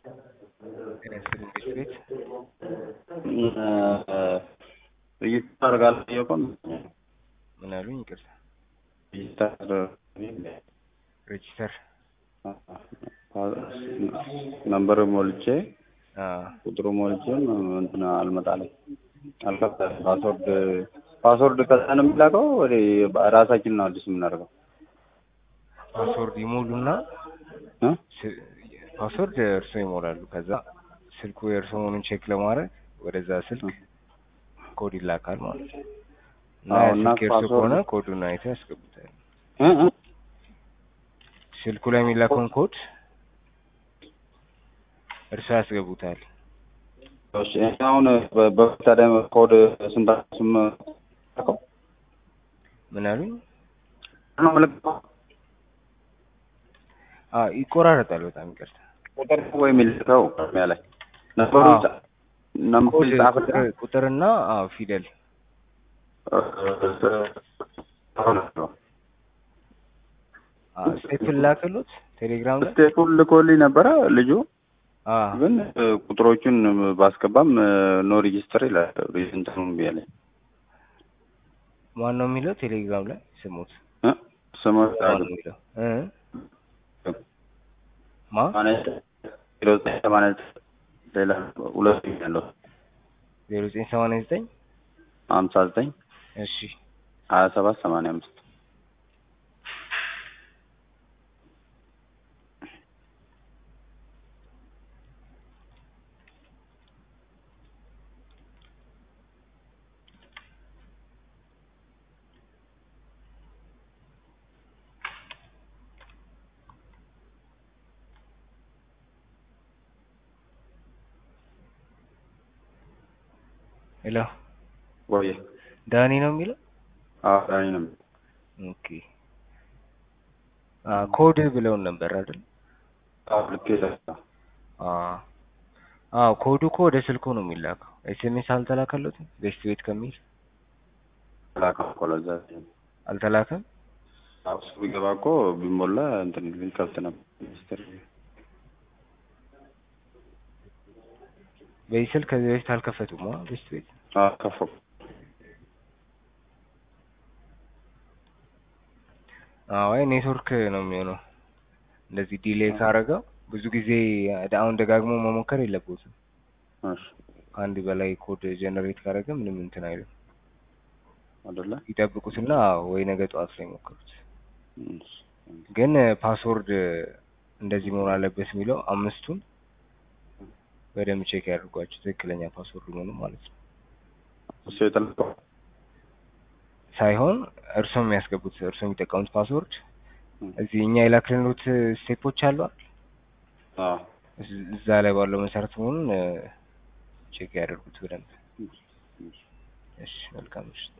ጤና ይስጥልኝ ቤት ቤት ሬጅስተር አደርጋለሁ እየቆም ምን አሉኝ? ይቅርታ ሬጅስተር ሬጂስተር ነምበር ሞልቼ አ ቁጥሩ ሞልቼም እንትን አልመጣልኝ አልከፍታል። ፓስወርድ ፓስወርድ ከዛ ነው የሚላከው ወደ ራሳችን ነው አዲስ የምናደርገው ፓስወርድ ይሞሉና እ ስ- ፓስወርድ እርሶ ይሞላሉ። ከዛ ስልኩ የእርሶ መሆኑን ቼክ ለማድረግ ወደዛ ስልክ ኮድ ይላካል ማለት ነው። እና አዎ፣ ያ እና ስልክ የእርሶ ፓስወርድ- ከሆነ ኮዱን አይተው ያስገቡታል። እ እ ስልኩ ላይ የሚላከውን ኮድ እርሶ ያስገቡታል። እሺ አሁን በ- በፊት ታዲያ ኮድ ስንት ስም ልከው ምን አሉኝ? ነው የምልከው አ ይቆራረጣል። በጣም ይቅርታ። ቁጥር ወይ የሚልከው ቅድሚያ ላይ ነበሩ አዎ። ነምበር ኮድ ጻፍና ቁጥር- ቁጥርና አዎ ፊደል አ ስቴፕል ላክሉት ቴሌግራም ላይ ስቴፑን ልኮልኝ ነበረ ልጁ አ ግን እ, ቁጥሮቹን ባስገባም እ, ኖ ሬጂስተር ይላል እንትኑን ብያለኝ ማን ነው የሚለው ቴሌግራም ላይ ስሙት። እ? ስሙ ማን ነው የሚለው እ ማ ዜሮ ዘጠኝ ሰማንያ ዘጠኝ ሌላ ሁለት ያለው ዜሮ ዘጠኝ ሰማንያ ዘጠኝ ሀምሳ ዘጠኝ እሺ ሀያ ሰባት ሰማንያ አምስት ሄሎ ወይ ዳኒ ነው የሚለው አዳኒ ነው ኦኬ አ ኮድ ብለውን ነበር አይደል? ልክ አ አ ኮዱ እኮ ወደ ስልኩ ነው የሚላከው። ኤስኤምኤስ አልተላከለትም? ቤስት ቤት ከሚል ኮለዛ አልተላከም? እሱ ቢገባ እኮ ቢሞላ እንትን ሊከፍት ነበር ሚኒስትር በዚህ ስልክ ከዚህ በፊት አልከፈቱም? አ ቤስት ቤት ከፈኩ አዎ አይ ኔትወርክ ነው የሚሆነው። እንደዚህ ዲሌይ ካረገው ብዙ ጊዜ አሁን ደጋግሞ መሞከር የለበትም። እሺ ከአንድ በላይ ኮድ ጀነሬት ካረገ ምንም እንትን አይልም። አይደለ ይጠብቁትና ወይ ነገ ጠዋት ላይ ሞክሩት። እሺ ግን ፓስወርድ እንደዚህ መሆን አለበት የሚለው አምስቱን በደንብ ቼክ ያድርጓቸው ትክክለኛ ፓስወርድ መሆኑ ማለት ነው። እሱ የተለቀው ሳይሆን እርሶ የሚያስገቡት እርሶ የሚጠቀሙት ፓስወርድ ም። እዚህ እኛ የላክልንሎት ስቴፖች አሉ አይደል? አዎ እዝ- እዛ ላይ ባለው መሰረት መሆኑን ቼክ ያደርጉት በደንብ። እሺ መልካም ምሽት።